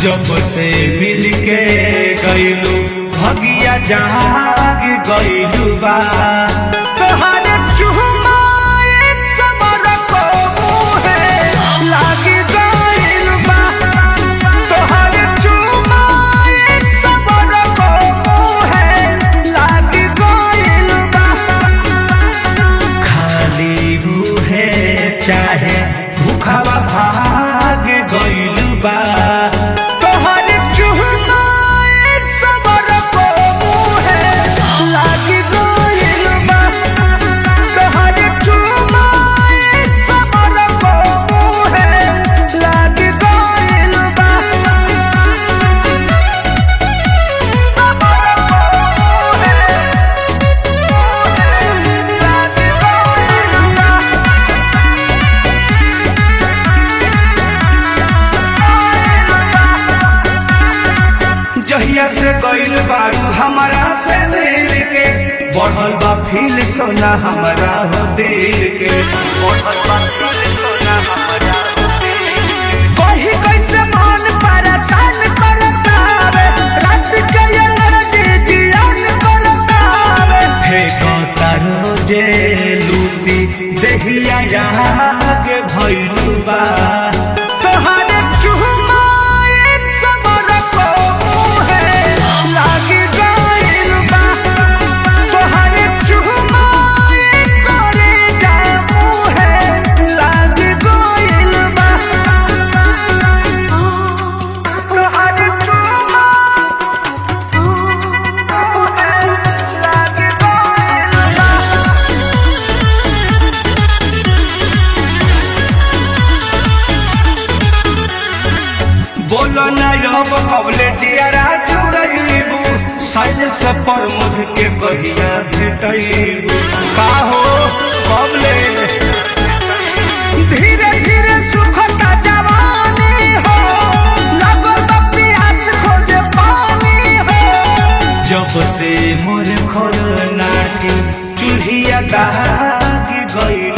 जब से मिल के गईलू भगिया जाग गईलू बा तोहरे चुमाए समर को मुहे लागी गईल बा तोहरे चुमाए समर को मुहे लागी गईल बा खाली मुहे चाहे भूखवा भाग गईल बा तोहरे चुमाए समर को मुहे लागी गईल बा तोहरे चुमाए समर को मुहे लागी गईल बा जहिया से गईल बारू हमारा से दिल के बढ़ल बा फील सोना हमारा हो दिल के बढ़ल बा फील सोना हमारा हो दिल के कही कैसे मन परेशान करतावे रात के एनर्जी जियान करतावे फेंकता रोजे लूटी देहिया यहाँ के भइलू बा तोहरे चुमाए समर को मुहे लागी गइल बा तोहरे चुमाए करे जा मुहे लागी गइल बा तोहरे चुमाए लागी गइल बा बोलो ना अब कबले जियारा जुड़ैबू साइज से प्रमुख के कहिया भेटैबू का हो कबले धीरे धीरे सुखता जवानी हो लगल बा प्यास खोजे पानी हो जब से मोर खोल नाटी चूल्हिया दाग गइल